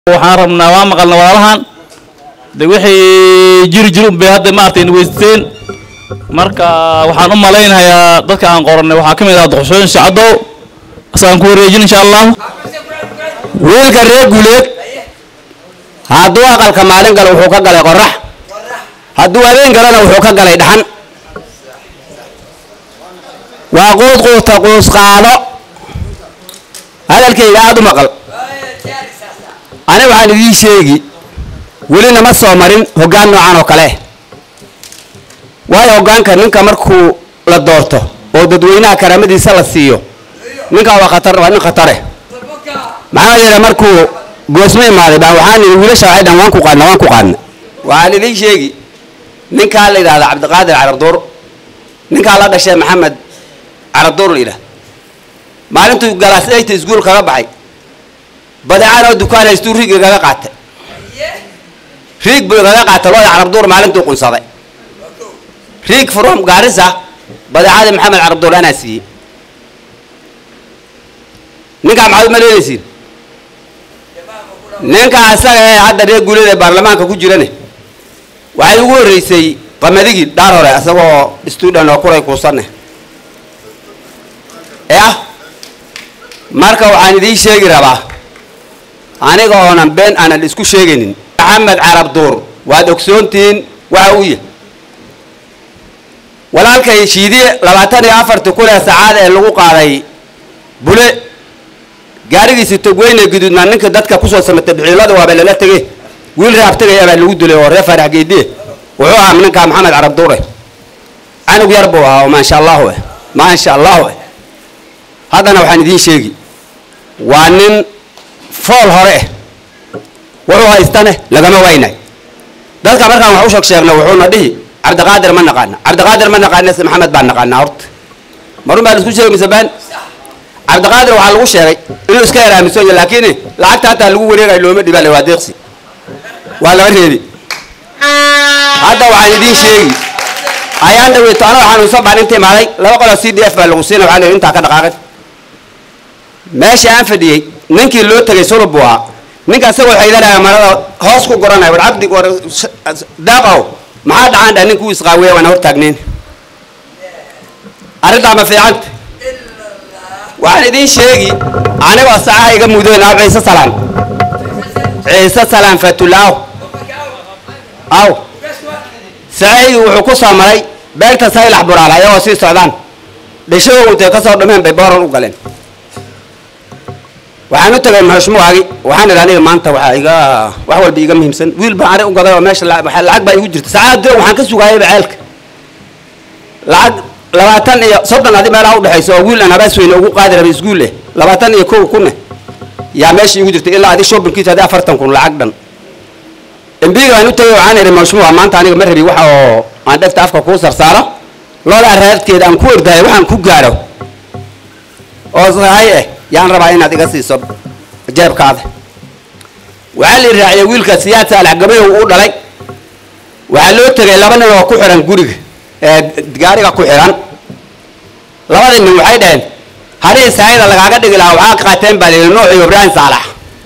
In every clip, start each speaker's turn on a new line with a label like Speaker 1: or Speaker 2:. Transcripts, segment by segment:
Speaker 1: waxaan rabnaa waa maqalna walaalahan de wixii jiri jiri unbay hadda maaragtay weydiisteen marka waxaan u malaynayaa dadka aan qorannay waxaa ka mid ah doqoshooyin shacadow asaan ku wareejin insha allah
Speaker 2: wiilka reer guuleed hadduu aqalka maalin galo wuxuu ka galay qorax hadduu habeen galana wuxuu ka galay dhaxan waa quud quuta quus qaado hadalkayga aada u maqal ani waxaan idiin sheegi welina ma soo marin hoggaan noocan oo kale waayo hoggaanka ninka markuu la doorto oo dadweynaha karaamadiisa la siiyo ninkaa waa khatar waa nin khatare maxaa yeele markuu goosmo imaaday baan waxaan idhi wiilasha waxay dhan waan ku qaadna waan ku qaadna waxaan idiin sheegi ninkaa la yidhahda cabdiqaadir carabduur ninkaa la dhashay maxamed carabduur la yidhahda maalintuu galaas eyta iskuul kaga baxay badeecaan oo dukaan haystuu riig igaga qaatay riig buu igaga qaatay looda carabduur maalintuu qunsaday riig from gaarisa badeecadii maxamed carabduur anaa siiyey ninkaa maxaad u malaynaysiin ninka asaga ee hadda reer guulada ee baarlamaanka ku jirane waxay ugu horreysay qamadigi dhaar hore isagoo student oo kuray kuusanne yah marka waxaan idiin sheegi rabaa aniga oonan been aanan isku sheegaynin maxamed carab duur waad ogsoontihiin waxa uu yahay walaalkay shiidiye labaatan iyo afartii kun ee sacaad ee lagu qaaday bule gaarigiisi togweyne guduudnaa ninka dadka kusoo samatay bixiilada waaba lala tegey wiil raab tegaya baa lagu dilay oo reer faarax geediye wuxuu ahaa ninkaa maxamed carab duure canug yar buu ahaa oo maasha allahu eh maasha allahu eh haddana waxaan idiin sheegi waa nin fool hore eh wuxuu haystane lagama waynay dadka markaan wax u sheeg sheegna wuxuuna dhihi cabdiqaadir ma naqaana cabdiqaadir ma naqaana se maxamed baan naqaanaa horta marun baa laisku sheegi mise baan cabdiqaadir waxaa lagu sheegay inuu iska yar aaminsan yahay laakiin lacagta hataa lagu wareegayo looma dhibaa waa deeqsi waa laga reebi hadda waxaan idiin sheegi ayaan dhaweyto anoo xanuunsan baan inta imaaday laba qoloo c d f baa lagu siina waxaa la yidhi intaa ka dhaqaaqin meesha aan fadhiyey ninkii loo tegay sulub buu ahaa ninka isagoo xaydanaya marada hoos ku goranaya war cabdi war daaqow maxaa dhacaan dha ninkuu isqaawiya waana hortaagnayn arrintaa ma fiicanta waxaan idiin sheegi anigoo sacaha iga mudoyn aw ciise salaan ciise salaan fatulaaw aw sacaygi wuxuu ku soo maray beegta saylax buraal ayagoo sii socdaan dhishadoo intay ka soo dhumeen bay booran u galeen waxaan u tagay maxushmuwaagi waxaan idhi aniga maanta waxaa iga wax walba iga muhiimsan wiil baan ari u gaday oo meesha lacag baa igu jirta sacaad diro waxaan ka sugaayayba ceelka lacag labaatan iyo soddon adi meelaha udhexaysa oo wiil aan habaas weyne ugu qaadi rabay iskuul eh labaatan iyo kow kunne yaa meesha igu jirta ilaa adi shoppingkiisa adi afartan kun lacag dhan embiga aan u tagay waxaan idhi maxushmuwa maanta aniga ma rabi waxa oo aan dhegta afka kuu sarsaaro loodaa raadkeeda aan ku ordahay waxaan ku gaaro oo sahay eh yaan rabaa inaad iga siiso jeebkaada waxaa la raaciyay wiilka siyaad saalax gabayow u dhalay waxaa loo tegay laba nin oo ku xihan guriga ee gaariga ku xihan labadii nin waxay dhaheen hadhii saayada lagaaga dhigi lahaa waxaa qaateen baa layidhi nuux iyo ibraahim saalax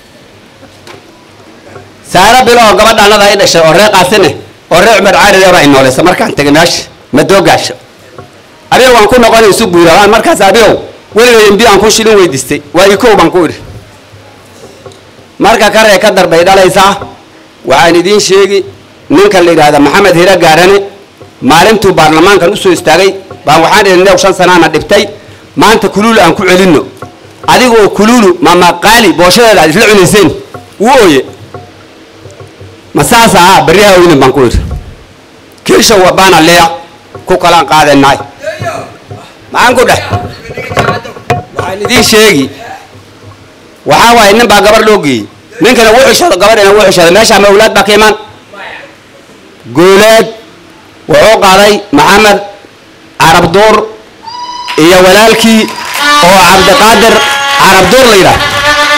Speaker 2: saaro bilo oo gabadha annada ay dhashay oo ree qaasine oo ree cumar caaride baa inoolaysa markaan tegay meesha madoogaasho abiyow waan ku noqon isu guurabaan markaas abiyow weligay embi aan ku shilin weydiistay waa ikow baan ku idhi marka karee ka darbay dhalaysaa waxaan idiin sheegi ninka la yidhaahda maxamed hira gaarane maalintuu baarlamaankan usoo istaagay baan waxaan idhi new shan sanaana dhibtay maanta kuluulu aan ku celinno adigoo kuluulu mamaqaali booshadeeda aad isla cunayseen wuu ooye ma saasa ah beryaha oynin baan ku idhi kiisha wabaana leeya ku kalaan qaadanaay maxaan ku dheh waxaan idiin sheegi waxaa waaye nin baa gabar loo geeyey ninkana wuu xishado gabadhina wuu xishado meeshaa mawlaad baa ka imaan guuleed wuxuu qaaday maxamed carab duur iyo walaalkii oo cabdiqaadir carab duur la yidhaah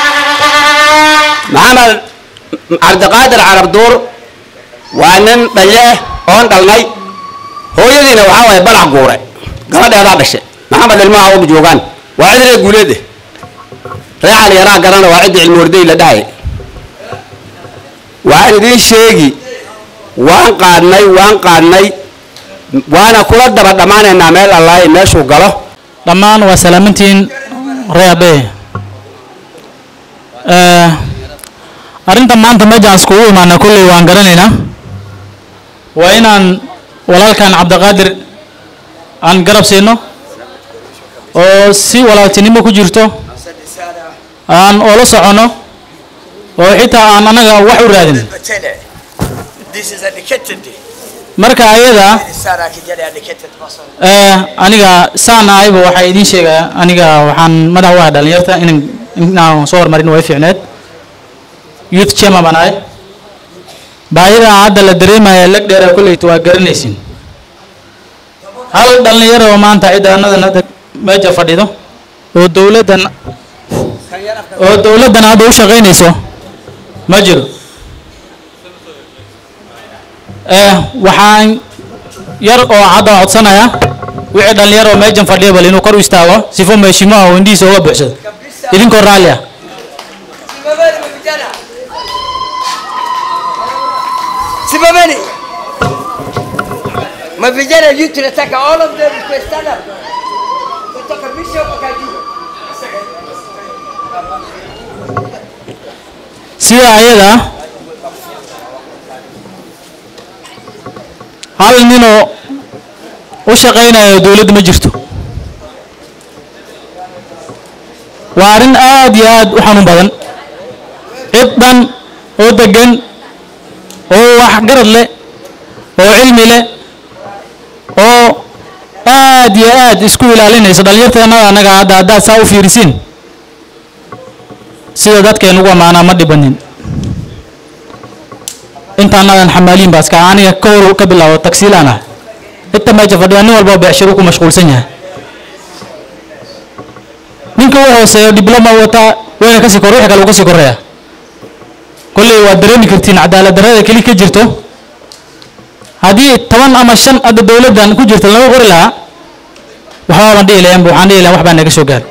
Speaker 2: maxamed cabdiqaadir carab duur waa nin dhaye oon dhalnay hooyadiina waxaa waaye balac guure gabadheedaa dhashay maxamed ilmaha u joogaan waa cid ree guuleed eh ree cali yaraa garana waa cidda cilmi warday la dhahay waxaan idiin sheegi waan qaadnay waan qaadnay waana kula daba dhammaanaynaa meel allaahi meeshuu galo
Speaker 3: dhammaan waa salaamantiin reabe arrinta maanta meejaan iskugu imaana kolley waan garanaynaa waa inaan walaalkan cabdiqaadir aan garab siino oo si walaaltinimo ku jirto aan oola soconno oo xitaa aan annaga wax u raadin
Speaker 4: This is educated.
Speaker 3: marka ayada
Speaker 4: Sara kijana educated person.
Speaker 3: Eh, aniga saan ahayba waxaa idiin sheegaya aniga waxaan madax u ahay dhalinyarta inan inaan soo hormarin way fiicneed youth chairman baan ahay baahida hadda la dareemaya lag dheera kolleyta waa garanaysin hal dhalinyaro oo maanta ciidaanadan hadda meesha fadhido oo dowladdan oo dowladdan hadda u shaqaynayso ma jiro eh waxaan yar oo hadda codsanaya wixii dhalinyaro oo meeshan fadhiya bal inuu kor u istaago sifo meeshimaha oo indhihiisa uga buuxsado idinkoo raalli ah
Speaker 4: Simameni. Mavijana youth tunataka all of them to stand up. Kutoka bishop mpaka juu.
Speaker 3: sida ayada hal ninoo u shaqaynayo dowladda ma jirto waa arrin aad iyo aad u xanuun badan cid dhan oo degan oo waxgarad leh oo cilmi leh oo aad iyo aad isku ilaalinaysa dhalinyarteennada annaga hadda haddaad saa u fiirisiin sida dadkeen ugu ammaanaa ma dhibanin intaanadan xamaaliin baa iska aniga ka hor ka bilaabo tagsiilaan ah inta meesha fadhiya nin walba beecshiro ku mashquulsan yahay ninka u hooseeyo dibloma wataa wayna kasii kor wixii kale uu kasii koreeya kolley waad dareemi kartiin cadaalad darrada keli ka jirto haddii toban ama shan hadda dowladdan ku jirta laga qori lahaa waxba baan dhihi lahayn waxaan dhihi lahayn wax baa naga soo gaar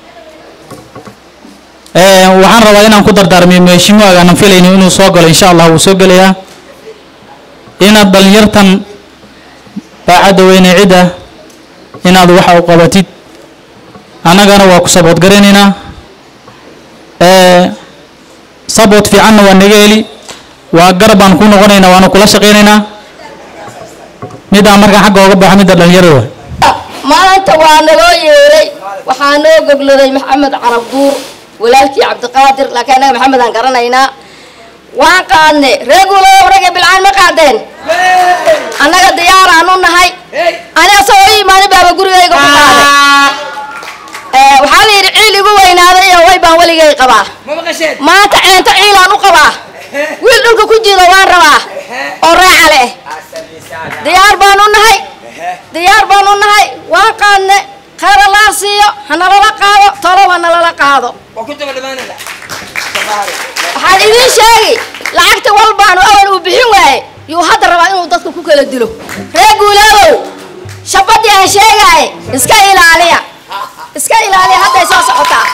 Speaker 3: Eh, waxaan rabaa inaan ku dardaarmiyo meeshimuaga aanan filaynin inuu soo galo insha allah wuu soo gelayaa inaad dhalinyartan baacadda weyne cidda inaad waxa u qabatid annagana waa ku sabood garanaynaa Eh, sabood fiicanna waa naga heli waa garab baan ku noqonaynaa waana kula shaqaynaynaa midaan markaan xagga ooga baxo midda dhalinyarada waay
Speaker 5: maanta waa naloo yeeray waxaa noo gogladay maxamed carab duur walaalkii cabdiqaadir laakiin annaga maxamed aan garanaynaa waan qaadne reegulo ragga bilcaan ma qaadeen annaga diyaaraan u nahay aniga asagoo ii imaanin baaba gurigayga ku qaaday Eh, waxaa la yidhi ciil igu weynaaday iyo way baan weligay qabaa
Speaker 4: Ma maqasheen?
Speaker 5: maanta ceento ciilaan u qabaa wiil dhulka ku jiro waan rabaa oo reeca leh
Speaker 4: Asante sana.
Speaker 5: diyaar baan u nahay diyaar baan u nahay waan qaadne khayr allaa siiyo hanalala qaado tolow hanalala qaado
Speaker 4: Waa ku daba dhamaanayna. Sabahari.
Speaker 5: waxaan idiin sheegi lacagta walbaanu awal uu bixin waaye yuu hadda rabaa inuu dadka ku kala dilo reer guulaabow shabadii aan sheegaaye iska ilaaliya iska ilaaliya hadday soo socotaa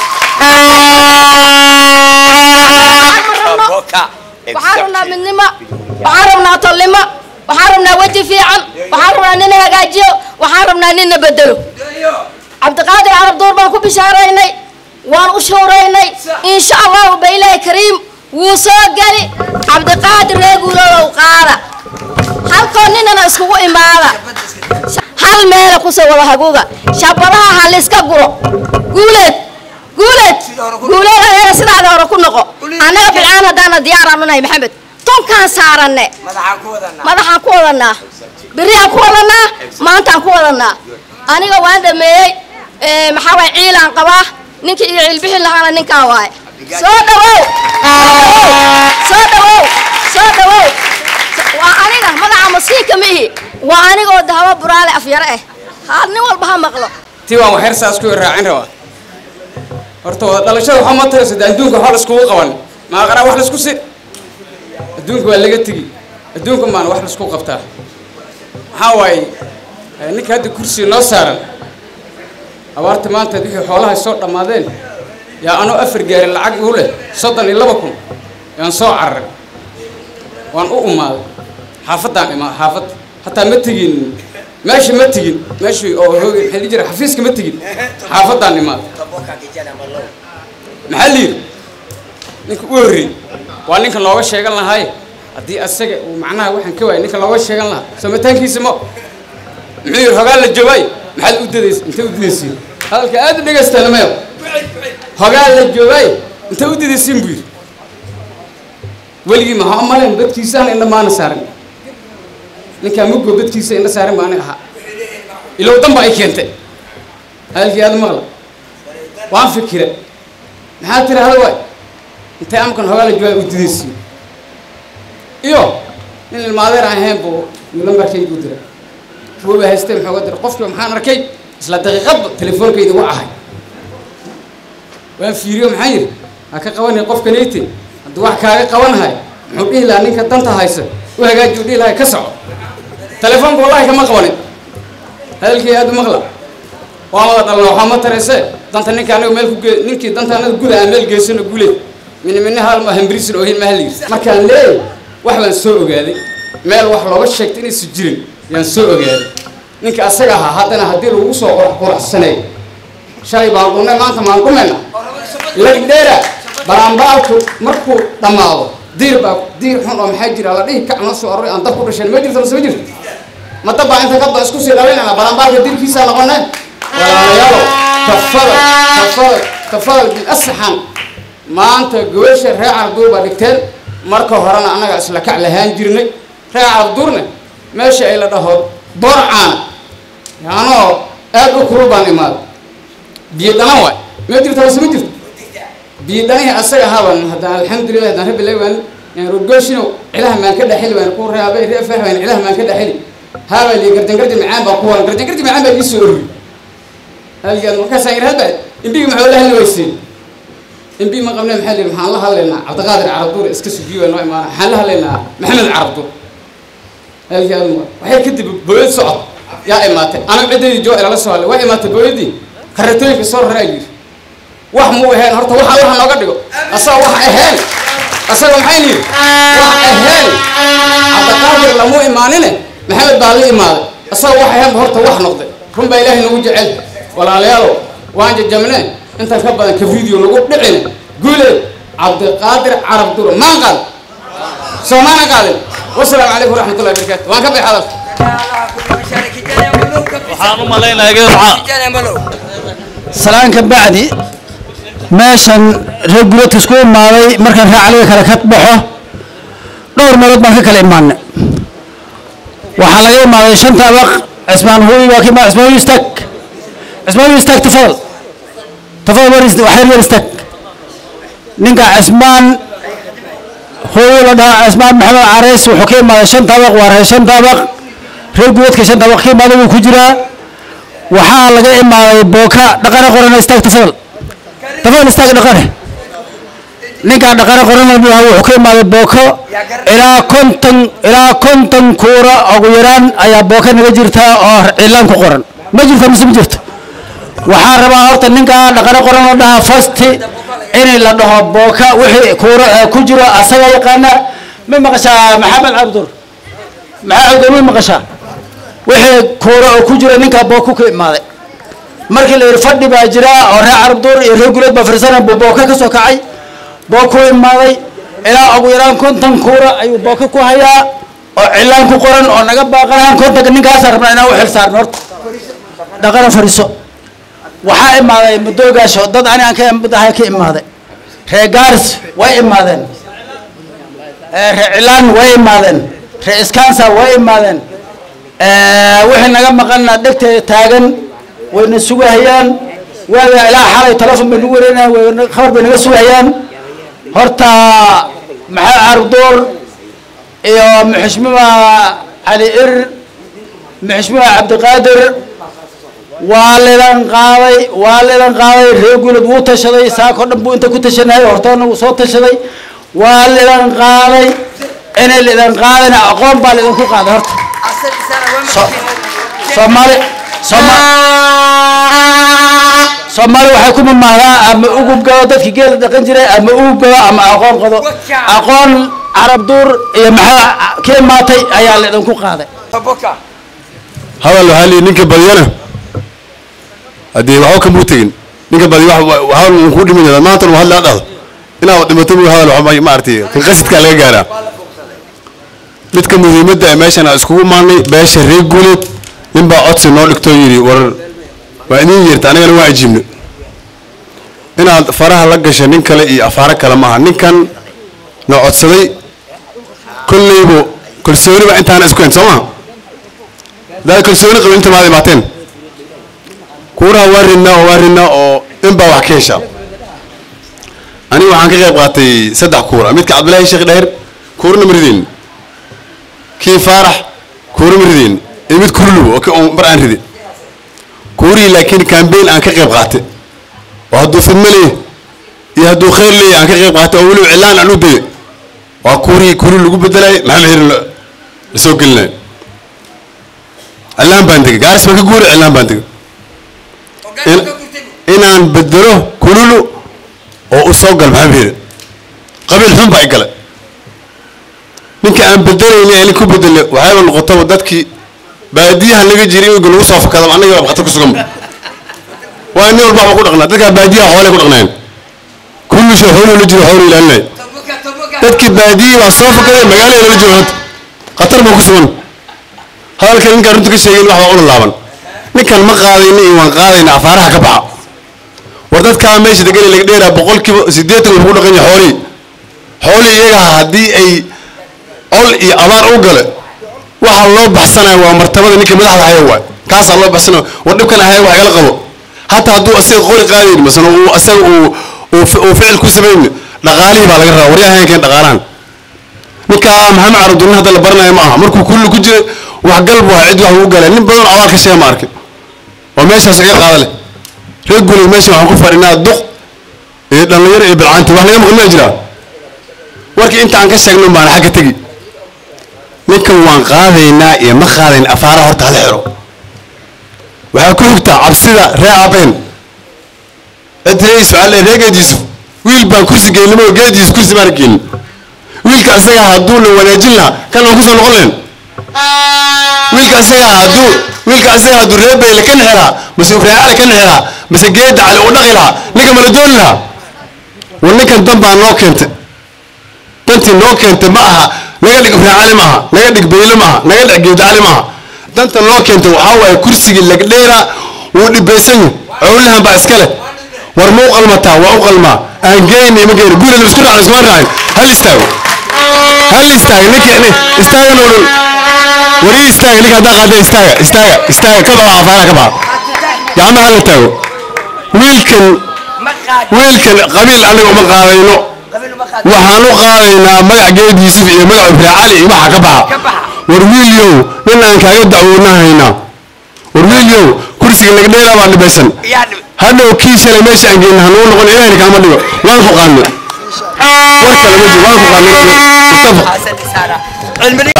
Speaker 5: Waxaan rabno-
Speaker 4: Boka.
Speaker 5: waxaan rabnaa midnimo waxaan rabnaa tolnimo waxaan rabnaa weji fiican waxaan rabnaa nina hagaajiyo waxaan rabnaa nina bedelo cabdiqaadir carab duur baan ku bishaaraynay waan u shuuraynay insha allahu ba ilaahi kariim wuu soo geli cabdiqaadir reeguulow qaada halkoo ninana iskugu imaada hal meela kusoo wada haguuga shabadaha ha layska guro guuleed guuleed guuleed adeega sidaada hore ku noqo annaga bilcaan haddaana diyaaraan unahay maxamed tonkaan saaranne
Speaker 4: Madaxaan ku wadanaa.
Speaker 5: madaxaan ku wadanaa berihaan ku wadanaa maantaan ku wadanaa aniga waan dhameeyey eh, maxaa waay ciilaan qabaa ninkii iyo ciilbixin lahaana ninkaan waaye soo dhawow soo dhawow soo dhawow waa aniga madaxa masiinka mihi waa anigoo dahabo buraale afyare ah haa nin walba ha maqlo
Speaker 6: tii waan waxyar saas ku raacin rabaa horta wada dhalashada waxaa ma taraysa de adduunka waxba laiskugu qaban maaqaraa wax laisku si adduunka waa laga tegi adduunka maana wax laisku qabtaa maxaa waaye eh, ninka hadda kursiga noo saaran abaarta maanta wixii xoolaha soo dhammaadeen yaa anoo afar gaarin lacag igu leh soddon iyo laba kun yaan soo cararay waan u umaaday xaafaddaan imaa xaafad hataa ma tegin meesha ma tegin meeshii oo hoogi maxaa la jira xafiiska ma tegin xaafaddaan imaaday maxaa la yidhi ninka u horreeyey waa ninka looga sheegan lahaaye haddii asaga uu macnaha waxaan ka waayay ninka looga sheegan lahaa samataankiisa ma muxuu yidhi hogaan la joogay maxaad u dadaysa intay u dadaysiin hadalka aad u dhegaystaana mayo hogaan la joogay intay u dadaysiin buu yidhi weligii maxaa umalayn dadkiisaan indha maana saaran ninkaa muggo dadkiisa indha saaran baa aniga ahaa ilow danba ay keentay hadalkii aad u maqla waan fikira maxaa tiri hada waay intay amkan hogaa la joogay u dadaysiin iyo nin ilmaadeer aan ahayn buu yuu lambarkaygu diray kuwaba haystay muxuu ga diray qofkiiba maxaan arkay isla daqiiqadba telefoonkayda u ahay waan fiiriyo maxaan yidhi ha ka qabanay qofkanayte hadduu wax kaaga qabanahay muxuu dhihi lahaa ninka danta haysa u hagaaji u dhihi lahay ka soco telefoonka wallahi kama qabanin hadalkii aad u maqla waan wada dhalna waxaa ma tarayse danta ninka anaga meel ku ge ninkii danta anaga guda aan meel geysano gule mini mini haalma hambirisin oohin maha layidhi markaan leeyahay wax baan soo ogaaday meel wax looga sheegtay inaysu jirin yaan soo ogaaday ninka asaga ahaa haddana haddii lagu soo qorax qoraxsaneey shalay baan dhunay maanta maan dhumayna lagdheera baraambaalku markuu dhammaado diir baa diir xun oo maxaa jira la dhihi kac noo soo aroray aan dab ku dhashayn ma jirto mase ma jirto ma dab baa inta kadba isku sii dhalaynana baraambaalka diirkiisaa noqonay walaalayaalo tafadal tafadal tafadal bilasaxan maanta gobasha reer carabduur baa dhigteen marka horena annaga isla kac lahaan jirnay reer carabduurne meesha ay la dhaho borcaana yaanoo aad u kurul baan imaaday biyo dhanan waay ma jirto mase ma jirto biyo dhanihii asaga ahaban haddaan alxamdulilah haddaan rabbi leewaan rogooshino cilaha maan ka dhexeli waan ku reabay reefah waan cilaha maan ka dhexeli haabaa lii gardan gardi macaan baa ku waran gardan gardi macaan baa ii soo orri halgaad markaasaan yidhi hadba imbigi maxaa la hadli weyseen imbi ma qabne maxaa lihi maxaan la hadlaynaa cabdiqaadir carabduur iska sugiyo noo imaana maxaan la hadlaynaa maxamed carabduur halgaad waxay kadib booyad socod yaa imaatay aniga ciddaydi joo ilala soo hadlay waa imaatay booyadii karatooyinka soo raraa yidhi wax muu ahayn horta waxa waxa nooga dhigo asaga wax ahayn asaga maxay yidhi wax ahayn cabdiqaadir lamuu imaanine maxamed baa la imaaday asaga wax ahayn horta wax noqday run baa ilaahay nagu jecel walaalayaalo waan jajabne intaan ka badan ka video nagu dhicin guuleed cabdiqaadir carab duro maan qaad soo maana qaadin wasalaamu calaykum waraxmatullahi wabarakaatu waan ka baxay hadalka
Speaker 1: waxaan u malaynayaa geed waxaa
Speaker 7: salaan ka bacdi meeshan reer guladka isku imaaday markaan raacaliga kale ka baxo dhowr meelood baan ka kala imaanay waxaa laga imaaday shanta abaq cismaan huwi waa ka imaad cismaan huwi istaag cismaan huwi istaag tafadal tafadal war ist- waxyar yar istaag ninka cismaan huwi la dhahaa cismaan maxamed careys wuxuu ka imaaday shanta abaq waa reer shanta abaq reer guladka shanta abaq ka imaaday wuu ku jiraa waxaa laga imaaday booka dhaqane qorana istaag tafadal tafadal istaag dhaqane ninkaa dhaqane qorana buha wuxuu ka imaaday booko ilaa konton ilaa konton kuura ugu yaraan ayaa booka naga jirtaa oo cilaan ku qoran ma jirta mise ma jirto waxaa rabaa horta ninkaa dhaqane qoran la dhahaa fasti in la dhaho booka wixii kuura ee ku jiro asaga yaqaana ma maqashaa maxamed cabdur maxaa cabdur ma maqashaa wixii kuura oo ku jira ninkaa booku ka imaaday markii la yidhi fadhi baa jira oo reer carabduur iyo reer guleed baa firsana buu booka ka soo kacay booku imaaday ilaa ugu yaraan konton kuura ayuu booka ku hayaa oo cilaan ku qoran oo naga baaqanahan kontonka ninkaasa rabnaa inaan u xil saarno horta dhaqana fadhiiso waxaa imaaday madoogaasho dad ani aan ka ahay ka imaaday reer gaaris way imaadeen Eh, reer cilaan way imaadeen reer iskansa way imaadeen wixii naga maqanna dhegteeda taagan wayna sugahayaan waaga ilaa xalay telefon bay nagu wareynayaan wayna khabar bay naga sugahayaan horta maxaa carduur iyo muxishmima cali ir muxishmima cabdiqaadir waa leedan qaaday waa leedan qaaday reer gulad wuu tashaday saako dhan buu inta ku tashanayay hortoona wuu soo tashaday waa leedan qaaday inay leedan qaadayna aqoon baa leedanku qaaday horta soomaali soomaali waxay ku mamahdaa ama ugub gado dadkii geela dhaqan jiray ama ugub gado ama aqoon qado aqoon carab duur iyo maxaa ka imaatay ayaa laidinku qaaday
Speaker 4: Toboka.
Speaker 8: hadal waxaa liyi ninka badiyana haddii waxba kamuu tegin ninka badi hadal uu ku dhimin yahay maanta hadla dhahdo inaad dhimato buu hadal waxba maaragtay kan qasidkaa laga gaaraa midka muhiimadda ee meeshan aan iskugu maannay beesha reer guuleed ninbaa codsi noo dhigtoo yidhi war waa idin yeerta anigana waa ajiibno inaad faraha la gasho nin kale iyo afaaro kale maaha ninkan noo codsaday kollaybu kalsooniba intaana isku hayn soo maha hadaad kalsooni qabin inta maad imaateen kuuraha waa ridnaa oo waa ridnaa oo inbaa wax ka heshaa aniga waxaan ka qayb qaatay saddex kuura midka cabdillaahi sheekh dheer kuurana ma rideen kii faarax kuura ma rideen iyo mid kurlubo oo ka- oo mar aan ridin kuurihii laakiin kambeyn aan ka qayb qaatay oo hadduu fidmo leeyahay iyo hadduu khayr leeyahay aan ka qayb qaatay oo weliba cilaan aan u dayay waa kuurihii kuuri lagu bedelayay maxamed xirin la la soo gelinaya cilaan baan tegay gaaris baan ka guuray cilaan baan tegay in- inaan bedelo kululu oo u soo gal maxamed xirin qabiil xun baa i galay ninka aan bedelayni ee nin ku bedele waxayba noqotaba dadkii baadiyaha laga jiray in lagu soo fakado annaga baa khatar ku sugan waa nin walba waxba ku dhaqnaa dadkaa baadiyaha xoolay ku dhaqnaayeen kullu shay xooluhu la jiro xoolu ilaalinaya
Speaker 4: Toboka, toboka.
Speaker 8: dadkii baadiyii baa soo fakaday magaalada lala joogo hadda khatar baa ku sugan hadalkan ninkaan runta ka sheegin wax baa ula laaban ninkan ma qaadayna iyo waan qaadayna afaaraha ka baxa war dadkaa meesha degan laga dheeraa boqolkiiba siddeetan wuxuu ku dhaqan yahay xoolihii xoolihii iyaga haddii ay col iyo abaar u gale waxa loo baxsanaya waa martabada ninka madaxda haya waay kaasaa loo baxsanaya war dhibkan ahaya wax igala qabo hataa hadduu asaga qori qaadayn masana uu asaga uu uu fi- uu ficil ku samayn dhaqaalihii baa laga rabaa waryaha hayankeen dhaqaalahan ninka maxamed carabdullin hadda la baranayo ma aha markuu kulli ku jiray wax gal buu ahaa cid wax ugu galay nin badan abaal ka sheega ma arkin oo meeshaas iga qaada leh reer guuley meesha waxaan ku fadhinaa duq iyo dhallinyaro iyo bilcaanti wax laga maqli ma jiraa warkii inta aan ka sheegno baana xagga tegi ninkan waan qaadaynaa iyo ma qaadayn afaara horta hala xiro waxaa ku xigtaa cabsida ree abeen cid reis waxaa le ree geediisu wiil baan kursi geynimo geediisu kursi baan geynin wiilka isagaa hadduu la wanaajin lahaa kan aan kusoo noqon lahayn wiilka isagaa hadduu wiilka isagaa hadduu ree beyle ka nexelaa mase ufraacale ka nexelaa mase geeda cali u dhaqi lahaa ninka mala dooni lahaa war ninkan dan baa noo keentay dantii noo keentay ma aha naga dhig ufraacali ma aha naga dhig beyle ma aha naga dhig geeda cali ma aha danta noo keentay waxaa waaye kursigii lagdheera wuu dhibaysan yahay cowlahan baa iska leh war ma u qalmataa waa u qalmaa aan geyni ma geyni guriga isku raacin iskuma raacin hal istaago hal istaaga ninka ni istaaga noo dhow wari istaaga ninka haddaa qaada istaaga istaaga istaaga ka baxa afaara ka baxa gacmaha hala taago wiilkan
Speaker 4: Ma qaad.
Speaker 8: wiilkan qabiil anaga uma qaadayno
Speaker 4: Qabiil ma qaad.
Speaker 8: waxaan u qaadaynaa magac geed yuusuf iyo magac ibrahim cali iyo waxa ka
Speaker 4: Ka
Speaker 8: baxa
Speaker 4: baxa.
Speaker 8: war wiilyow nin aan kaaga dacwoona haynaa war wiilyow kursiga laga dheeraa baa dhibaysan
Speaker 4: Yaa dhib.
Speaker 8: hadhow kii shalay meesha aan geyna hanugu noqon ilahina kaama dhigo waan ku qaadnay war kale ma jiro waan ku qaadnay mustafa
Speaker 4: Hasan Isaara. Cilmi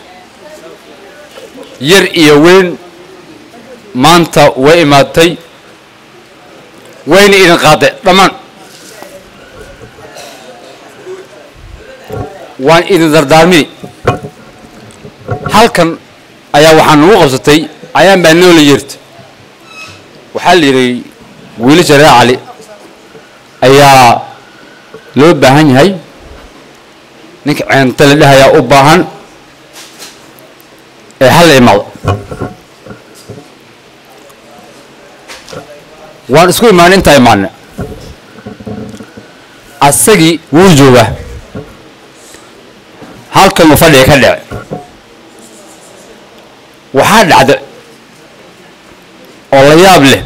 Speaker 9: yar iyo weyn maanta way imaatay wayna idin qaaday dhammaan waan idin dardaarmini halkan ayaa waxaa nagu qabsatay ayaan baa noola yeerta waxaa la yidhi wiilasha reer cali ayaa loo baahan yahay ninka ceenta la dhahayaa u baahan ee hal la imaado waan isku imaanay intaa imaanay asagii wuu joogaa halkan uu fadhiga ka dhece waxaa dhacda oo la yaab leh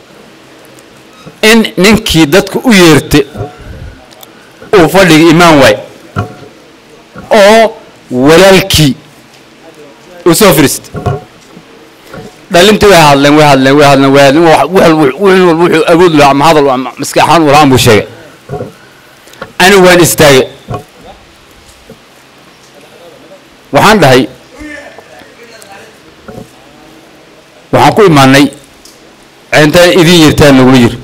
Speaker 9: in ninkii dadka u yeertay uu fadhiga imaan waay oo walaalkii uu soo firiistay dhalintii way hadleen way hadleen way hadleen way hadleen wax- wax- wax- wax- wuxuu awood lahaa ama hadal ama maskax ahaan u lahaan buu sheegay anigu waan istaagay waxaan dhahay waxaan ku imaanay ceentaan idin yirtaan nagula yiri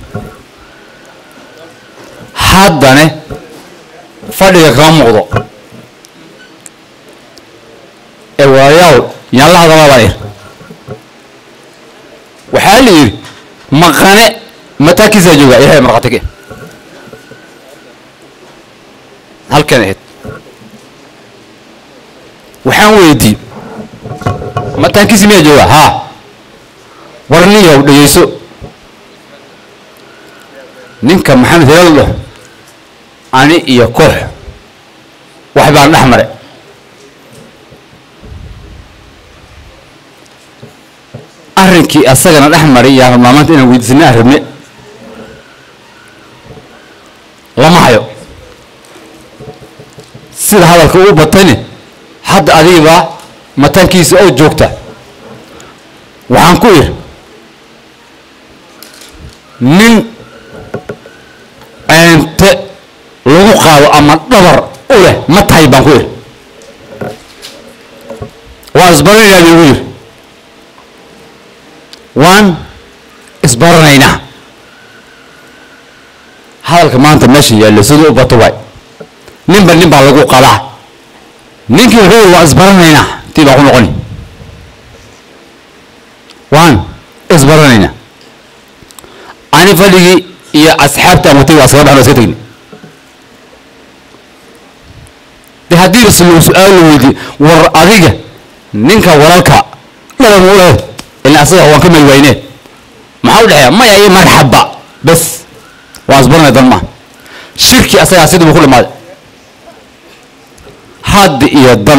Speaker 9: haddane fadhiga kama muuqdo yaan la hadalaa baan ir waxaa la yidhi maqane mataakiisaa jooga ilahay markhatige halkan ahayd waxaan weydii mataankiisi miyaa jooga haa warniyow dhegeyso ninka maxamed hilaal dhaho ani iyo koox wax baan dhex mare arrinkii asagana dhex maray yaan rabnaa maanta inaan weydiisana aan rabne lama hayo sida hadalka uu batayne hadda adigibaa mataankiisa oo joogta waxaan ku idhi nin ceente lagu qaado ama dhabar u leh ma tahay baan ku idhi waan isbaranaynaa buu igu yidhi waan isbaranaynaa hadalka maanta meesha yaallo siduu u bato waay ninba nin baa lagu qadaa ninkii wuxuu yidhi waan isbaranaynaa tii baan ku noqoni waan isbaranaynaa ani fadhigii iyo asxaabta watay waa iskaga baxno iska tegni de haddii islu su-aal la weydiye war adiga ninka walaalka dhaban u leh ilaa asaga waan ka mari wayne maxaa u dhexeeya maya iyo marxaba bes waan isbaranay dan maa shirki asagaa sidii buu ku dhamaaday haddi iyo dan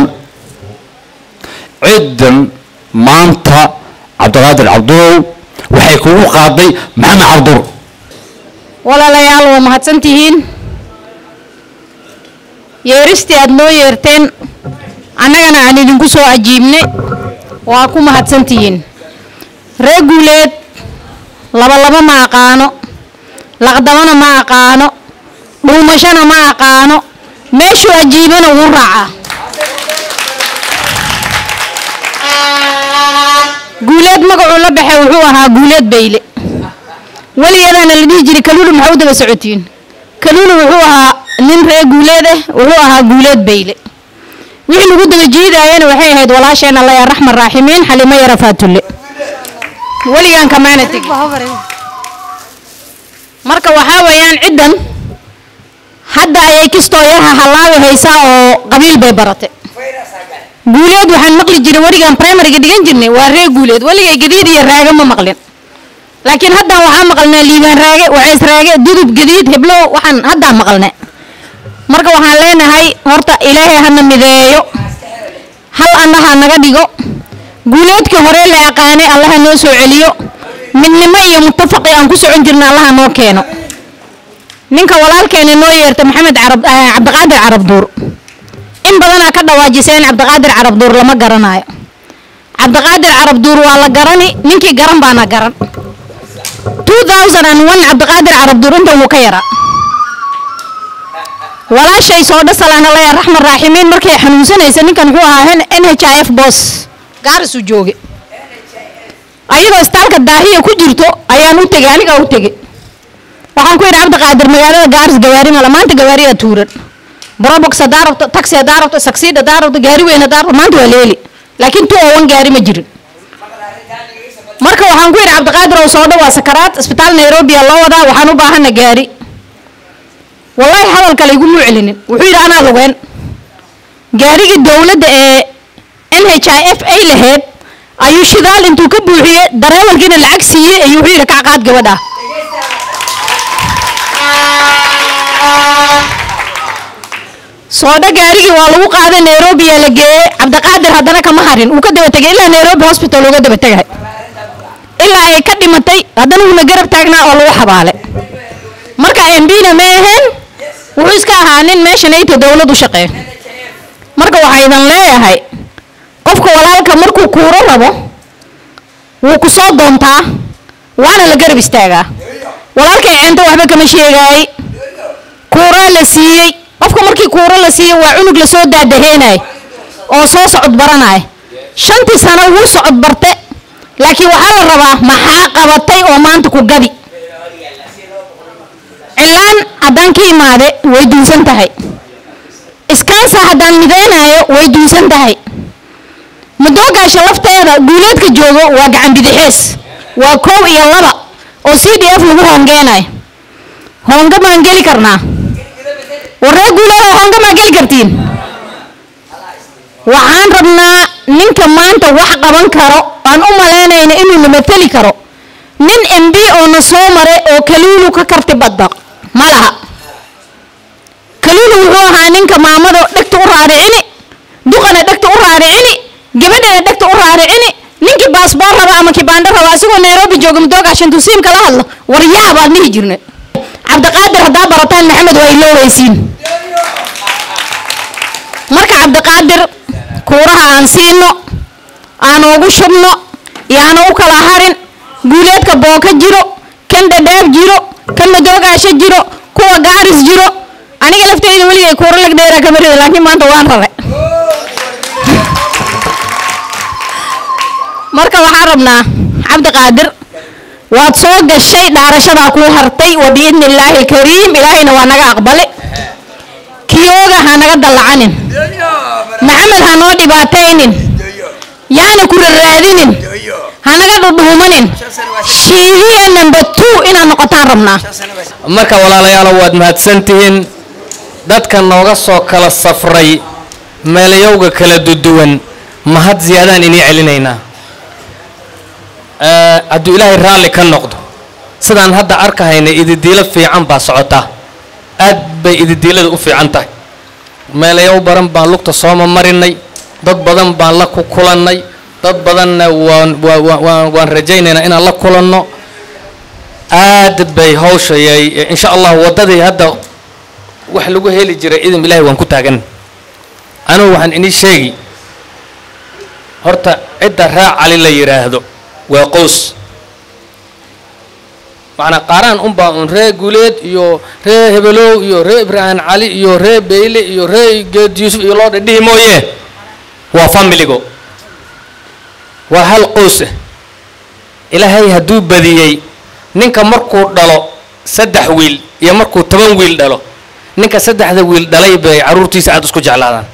Speaker 9: ciddan maanta cabdiqaadir cabdulow waxay kugu qaaday maxamed cabdur
Speaker 10: walaalayaal waa mahadsan tihiin yeeristii aad noo yeerteen annagana aan idinku soo ajiibne waa ku mahadsan tihiin ree guuleed labalaba ma aqaano laqdabana ma aqaano dhuumashana ma aqaano meeshuu ajiibana wuu raacaa guuleed magacuu la baxay wuxuu ahaa guuleed bayle weligeedana la dhihi jiray kaluulu maxaa u daba socotiin kaluulu wuxuu ahaa nin ree guuleed ah wuxuu ahaa guuleed bayle wixii lagu daba jiidaayana waxay ahayd walaasheen alla yaa raxman raaximiin xalimo yara faatulle weligaan kamaana tegi marka waxaa weeyaan ciddan hadda ayay kistoo yarha hallaabi haysaa oo qabiil bay barate guuleed waxaan maqli jiray weligaan primariga dhigan jirnay waa ree guuleed weligay gadiid iyo raaga ma maqlin laakiin haddaan waxaa maqalnaa liibaan raage waceys raage dudub gadiid heblo waxaan haddaan maqalne marka waxaan leenahay horta ilaahay hana mideeyo hal annaha naga dhigo guuleedkii hore la aqaanay allaha noo soo celiyo midnimo iyo mutafaqi aan ku socon jirna allaha noo keeno ninka walaalkeena noo yeerta maxamed carab cabdiqaadir carab duur in badanaa ka dhawaajiseen cabdiqaadir carab duur lama garanayo cabdiqaadir carab duur waa la garani ninkii garan baana garan 2001 cabdiqaadir carab duur intan wuu ka yaraa walaashay soo dhasalaan alla yaa raxman raaximiin markay xanuunsanaysa ninkan wuxuu ahaa n h i f boss gaarisuu jooge ayadoo istaalka daahiya ku jirto ayaan u tegey anigaa u tegey waxaan ku yidhi cabdiqaadir magaalada gaaris gawaari mala maanta gawaariyaa tuuran brobox hadaa rabto taxi hadaa rabto saksiid hadaa rabto gaari weyn hadaa rabto maanta waa leeli laakiin two oo one gaari ma jirin marka waxaan ku yidhi cabdiqaadir oo soo dhawaa sakaraad isbitaal nairobi aa loo wadaa waxaan u baahana gaari wallaahi hadal kale iguma celinin wuxuu yidhi anaa lugeen gaarigii dowladda ee n h i f ay lahayd ayuu shidaal intuu ka buuxiye dareewalkiina lacag siiyey ayuu wuxuu yidhi kacqaad gabadha soodho gaarigii waa lagu qaaday nairobi yaa la geeyey cabdiqaadir haddana kama harin uu ka daba tegay ilaa nairobi hospital uga daba tegay ilaa ay ka dhimatay haddana uuna garab taagnaa oo lagu xabaale marka embina ma aheen wuxuu iska ahaa nin meeshan ayta dowlad u shaqeeyo marka waxaa idan leeyahay qofka walaalka markuu kuuro rabo wuu ku soo doontaa waana la garab istaagaa walaalkay ceento waxba kama sheegaayey kuuraa la siiyey qofka markii kuuro la siiyey waa cunug lasoo daadaheenay oo soo socod baranay shantii sano wuu socod barte laakiin waxaa la rabaa maxaa qabatay oo maanta ku gadi cilaan haddaan ka imaade way duunsan tahay iskaansa haddaan midaynayo way duunsan tahay mudooga madoogaasha lafteeda guuleedka joogo waa gacan bidixees waa kow iyo laba oo c d f lagu hoongeenayo hoonga maan geli karnaa warree guuleeda hoonga maa geli kartiin waxaan rabnaa ninka maanta wax qaban karo aan u malaynayna inuu na mateli karo nin m b oo na soo maray oo kaluulu ka karti badda ma laha kaluulu wuxuu ahaa ninka maamado dhegta u raaricini duqana dhegta u raaricini gabadhana dhegta u raaricini ninkii baasboor raba ama kibaandho raba asigoo nairobi jooga madoogaashan tusiim kala hadlo war yaa baan dhihi jirnay cabdiqaadir haddaa barataan maxamed waa ilooweysiin marka cabdiqaadir kuuraha aan siino aan ugu shubno yaana u kala harin guuleedka booka jiro kan dhadhaab jiro kan madoogaasho jiro kuwa gaaris jiro aniga lafteyda weligay kuura lag dheeraa kama rida laakiin maanta waan rabe marka waxaan rabnaa cabdiqaadir waad soo gashay dhaarashadaa kuu hartay wa biidni illaahi alkariim ilaahayna waa naga aqbale kiyooga ha naga dallacanin maxamed ha noo dhibaataynin yaana ku raraadinin ha naga dhudhuumanin shiidiya number two inaad noqotaan rabnaa
Speaker 11: marka walaalayaalo waad mahadsantihiin dadka nooga soo kala safray meelayowga kala duduwan mahad ziyaadaan inii celinaynaa Eh, hadduu ilaahay raalli ka noqdo sidaan hadda arkahayna ididiilo fiican baa socotaa aad bay ididiilada u fiican tahay meelayow badan baan lugta sooma marinay dad badan baan la ku kulannay dad badanna waan waa- waa- waan waan rajaynaynaa inaan la kulanno aad bay hawshayay insha allah waddadii hadda wax lagu heli jiray idin ilaahay waan ku taagan anugu waxaan inii sheegi horta cidda raac cali la yidhaahdo waa qows macnaa qaaraan unbaa un ree guuleed iyo ree hebelow iyo ree ibraahim cali iyo ree beyle iyo ree geed yuusuf iyo loo dhadhihi mooye waa familigo waa hal qows ah ilaahay hadduu badiyey ninka markuu dhalo saddex wiil iyo markuu toban wiil dhalo ninka saddexda wiil dhalay bay carruurtiisa aad isku jeclaadaan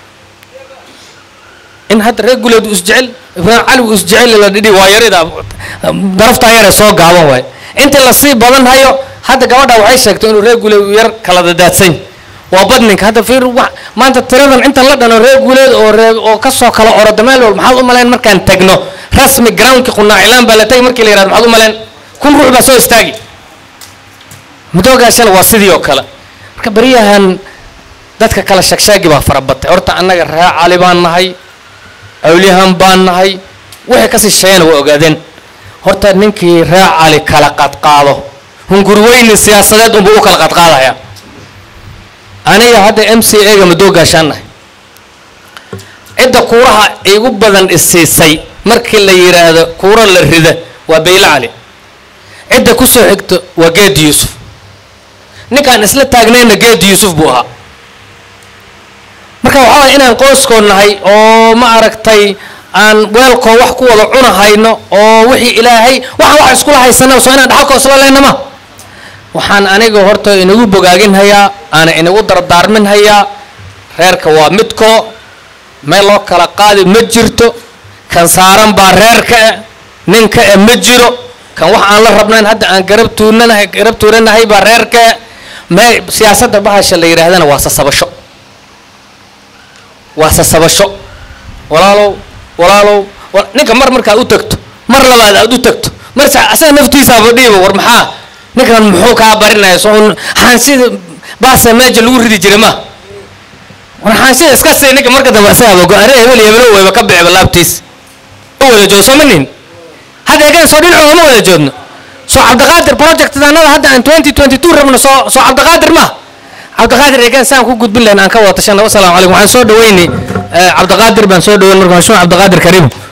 Speaker 11: in hadda reer guuleed uu isjecel ibraahim cali uu isjecel la dhidhi waa yarida daraftaa yare soo gaaban waay intii lasii badan hayo hadda gabadha waxay sheegtay inuu reer guuleed uu yar kala dadaadsan waa badninka hadda fiir wax maanta tiradan intan la dhano reer guuleed oo ree oo kasoo kala oroda meel wal maxaad u malayn markaan tagno rasmi groundki qunaacilaan baa la tagi markii la yihahdo maxaad u malayn kun ruux baa soo istaagi mudoogaashana waa sidii oo kale marka baryahan dadka kala shagshaagi baa farabatay horta annaga ree cali baan nahay awliyahan baan nahay wixii kasii sheegana waa ogaadeen horta ninkii ree cali kala qadqaado hungurweyni siyaasadeed unbuu u kala qadqaadaya aniga hadda m c a ga madoogaashaan nahay cidda kuuraha igu badan isiisay markii la yidhaahdo kuuro la rida waa bayle cali cidda kusoo xigto waa geed yuusuf ninkaan isla taagnayna geed yuusuf buu ahaa marka waxaa waaya inaan qoyskoo nahay oo ma aragtay aan weelkoo wax ku wada cunahayno oo wixii ilaahay waxaan wax iskula haysana soo inaan dhaxalkoo isla leynama waxaan aniga horta inagu bogaaginhayaa aana inagu dardaarminhayaa reerka waa midkoo meel loo kala qaadi ma jirto kan saaran baa reerka eh ninka eh ma jiro kan wax aan la rabnayn hadda aan garab tuunanahay garab tuuranahay baa reerka eh mee siyaasadda bahasha la yidhaahdana waa sasabasho waa sasabasho walaalow walaalow wa- ninka mar markaad u tagto mar labaad aad u tagto mar sa- asaga naftiisaaba dhiiba war maxaa ninkan muxuu kaa barinaya soo xaansida baasa meesha lagu ridi jiray ma war xaansida iska sii ninka marka dambe asagaaba go-aare hebel iyo hebelo weyba ka bixba laabtiis u wada joog sooma nin hadda egaan soo dhinacooda ma wada joogno soo cabdiqaadir project anada hadda aan 2022 rabno soo soo cabdiqaadir ma cabdiqaadir egaan saan ku gudbin lahayn aan ka wada tashana wasalaamu calaykum waxaan soo dhaweynay cabdiqaadir baan soo dhaweyn marka cabdiqaadir kariim